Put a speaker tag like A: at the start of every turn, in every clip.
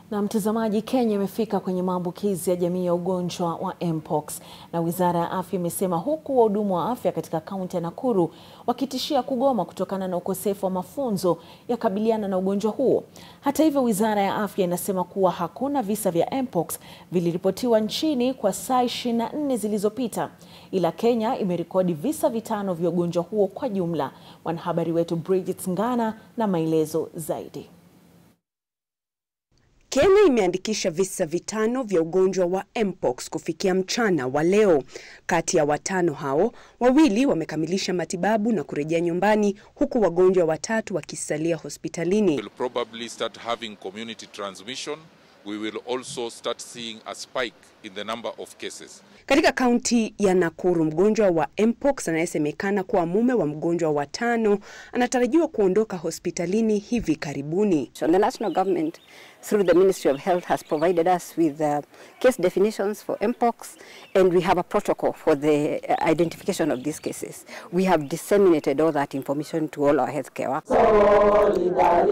A: Na mtazamaji, Kenya imefika kwenye maambukizi ya jamii ya ugonjwa wa mpox na Wizara ya Afya imesema huku wahudumu wa afya katika kaunti ya Nakuru wakitishia kugoma kutokana na ukosefu wa mafunzo ya kabiliana na ugonjwa huo. Hata hivyo, Wizara ya Afya inasema kuwa hakuna visa vya mpox viliripotiwa nchini kwa saa 24 zilizopita, ila Kenya imerekodi visa vitano vya ugonjwa huo kwa jumla. Mwanahabari wetu Bridget Ngana na maelezo zaidi.
B: Kenya imeandikisha visa vitano vya ugonjwa wa mpox kufikia mchana wa leo. Kati ya watano hao, wawili wamekamilisha matibabu na kurejea nyumbani huku wagonjwa watatu wakisalia hospitalini.
C: will probably start having community transmission. We will also start seeing a spike in the number of cases.
B: Katika kaunti ya Nakuru, mgonjwa wa mpox anayesemekana kuwa mume wa mgonjwa wa tano anatarajiwa kuondoka hospitalini hivi karibuni.
D: So the national government, through the Ministry of Health, has provided us with uh, case definitions for mpox, and we have a protocol for the uh, identification of these cases. We have disseminated all that information to all our healthcare workers.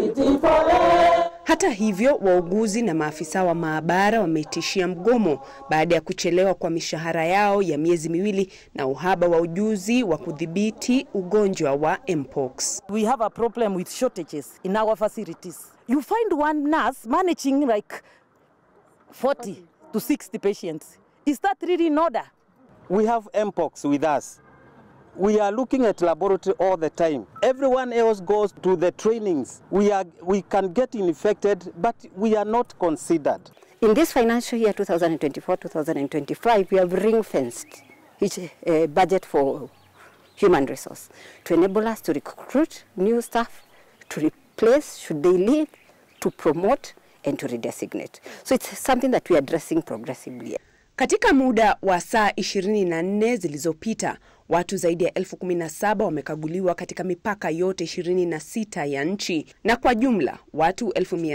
B: Hata hivyo, wauguzi na maafisa wa maabara wametishia mgomo baada ya kuchelewa kwa mishahara yao ya miezi miwili na uhaba wa ujuzi wa kudhibiti ugonjwa wa mpox.
E: we have a problem with shortages in our facilities. You find one nurse managing like 40 to 60 patients. Is that really in order?
F: we have mpox with us. We are looking at laboratory all the time. Everyone else goes to the trainings. We, are, we can get infected, but we are not considered.
D: In this financial year 2024-2025, we have ring-fenced each uh, budget for human resource to enable us to recruit new staff, to replace should they leave, to promote and to redesignate. So it's something that we are addressing progressively.
B: Katika muda wa saa 24 zilizopita, watu zaidi ya elfu kumi na saba wamekaguliwa katika mipaka yote 26 ya nchi na kwa jumla watu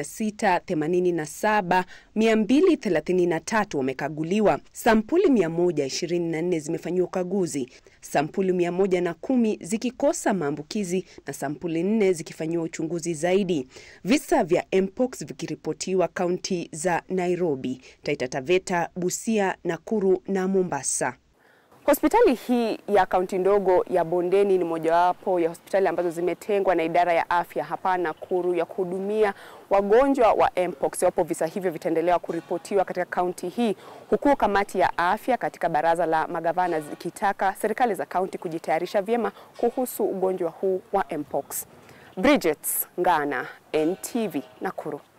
B: 687 233 wamekaguliwa. Sampuli 124 zimefanyiwa ukaguzi, sampuli 110 zikikosa maambukizi na sampuli 4 zikifanyiwa uchunguzi zaidi. Visa vya mpox vikiripotiwa kaunti za Nairobi, Taita Taveta, Busia, Nakuru na Mombasa.
G: Hospitali hii ya kaunti ndogo ya Bondeni ni mojawapo ya hospitali ambazo zimetengwa na idara ya afya hapa Nakuru ya kuhudumia wagonjwa wa mpox iwapo visa hivyo vitaendelea kuripotiwa katika kaunti hii, huku kamati ya afya katika baraza la magavana zikitaka serikali za kaunti kujitayarisha vyema kuhusu ugonjwa huu wa mpox. Bridget Ngana, NTV, Nakuru.